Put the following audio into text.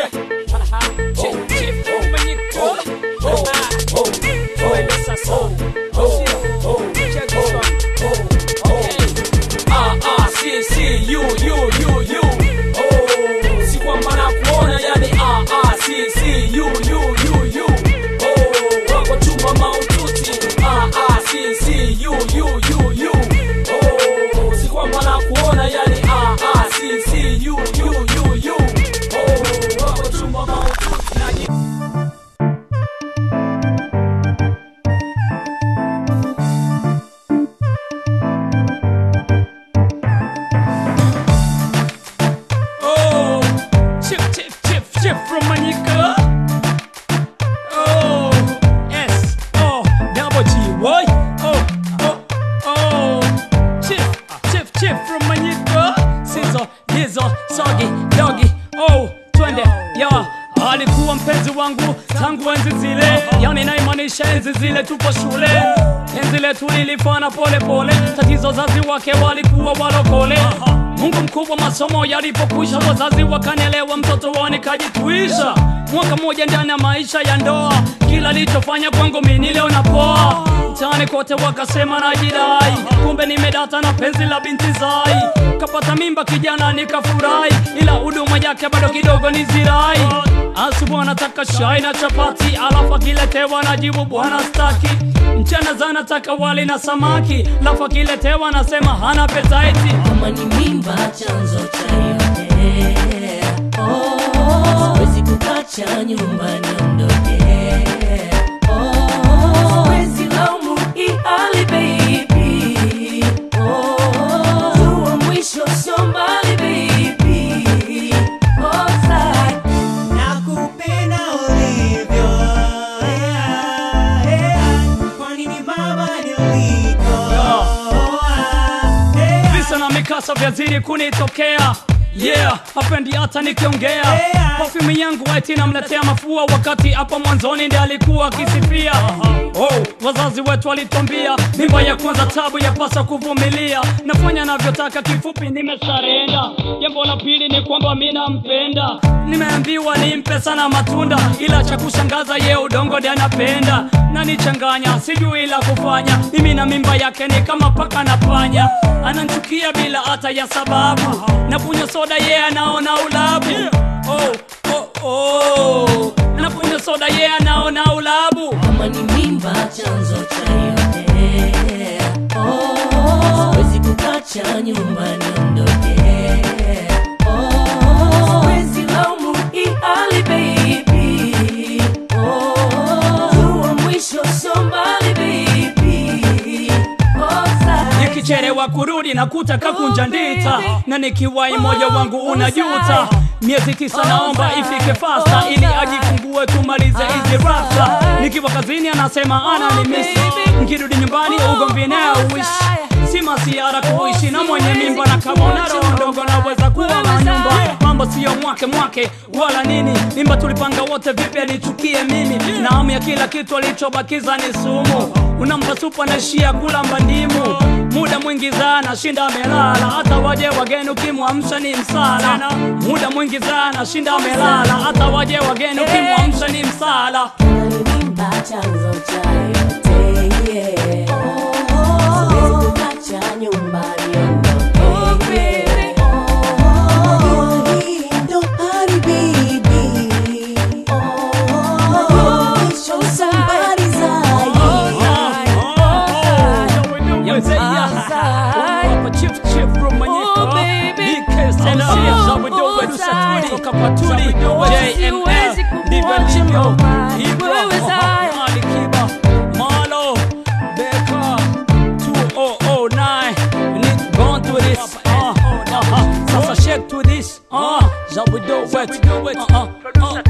Yeah. Chief, chief, Manyiko. Ah. Twende sasa. Sio. Check this one. Okay. Ah, ah, si, si, you, you, you, you. Oh, si kwamba nakuona, yani ah, ah, si, si, you, you, you, you. Oh, wako chuma maututi. Ah, ah, si, si, you, you, you, you. Oh, si kwamba nakuona, yani ah, ah, si, si, you, you, you, you. Oh, wako chuma maututi. Naji- Oh, chip, chip, chip, chip from Manika. Oh, S, O, double G, what? Oh, oh, oh, chip, chip, chip from Manika. Sizo, Dizo, Sogi, Dogi, oh, twende, ya. Alikuwa mpenzi wangu tangu enzi zile, yani naimaanisha enzi zile tupo shule. Enzi letu lilifana pole pole, tatizo zazi wake walikuwa walokole. Mungu mkubwa, masomo yalipokwisha, wazazi wakanielewa, mtoto wao nikajituisha. Mwaka mmoja ndani ya maisha ya ndoa, kila lichofanya kwangu mimi leo napoa. Mtaani kote wakasema najidai, kumbe nimedata na penzi la binti Zai. Kapata mimba kijana nikafurahi, ila huduma yake bado kidogo ni zirai. Asubuhi anataka shai na chapati, alafu akiletewa najibu bwana staki. Mchana zanataka wali na samaki, alafu akiletewa nasema hana petaiti. kama ni mimba chanzo cha yote oh, siwezi kukacha nyumbani ondoke oh, siwezi laumu hii hali baby oh, jua mwisho sio mbali baby oh, sai Nakupenda ulivyo, yeah, yeah. Kwani ni mama niliko, yeah. visa na mikasa vyazidi kunitokea yeah hapendi hata nikiongea Yeah. perfume yangu eti namletea mafua wakati hapo mwanzoni ndi alikuwa akisifia oh, wazazi wetu walitwambia mimba ya kwanza tabu yapasa kuvumilia nafanya navyotaka kifupi nimesarenda jambo la pili ni kwamba mi nampenda nimeambiwa nimpe sana matunda ila cha kushangaza ye udongo ndi anapenda nanichanganya sijui la kufanya mimi na mimba yake ni kama paka na panya ananchukia bila hata ya sababu nakunywa soda ye yeah, anaona ulabu oh, oh, oh. nakunywa soda ye yeah, anaona ulabu kama ni mimba chanzo cha yote oh, siwezi kukacha nyumbani ondoke oh, siwezi laumu hii hali baby oh, jua mwisho sio mbali baby oh, sai nikicherewa kurudi na kutaka kunja ndita na nikiwai moyo wangu unajuta miezi tisa naomba ifike fasta ili ajifungue tumalize hizi rasta nikiwa kazini anasema ana ni misi nkirudi nyumbani ugomvi naye uishi si masiara kuishi na mwenye mimba na kama una roho ndogo naweza kuwa na nyumba mambo siyo mwake mwake wala nini mimba tulipanga wote vipi anichukie mimi na hamu ya kila kitu alichobakiza ni sumu unampa supa naishia kula mbandimu muda mwingi sana shinda amelala hata waje wageni ukimwamsha ni msala muda mwingi sana shinda amelala hata waje wageni ukimwamsha ni msala mimba chanzo cha yote yeah. Siwezi kukacha nyumbani ondoke Hii ndo hali baby Show somebody Siwezi kumwacha mama, wewe Zaya. Alikiba Malo Beka 2009 We need to go to this uh, uh, uh, Sasa shake to this uh, Zabudo wet uh, uh, uh,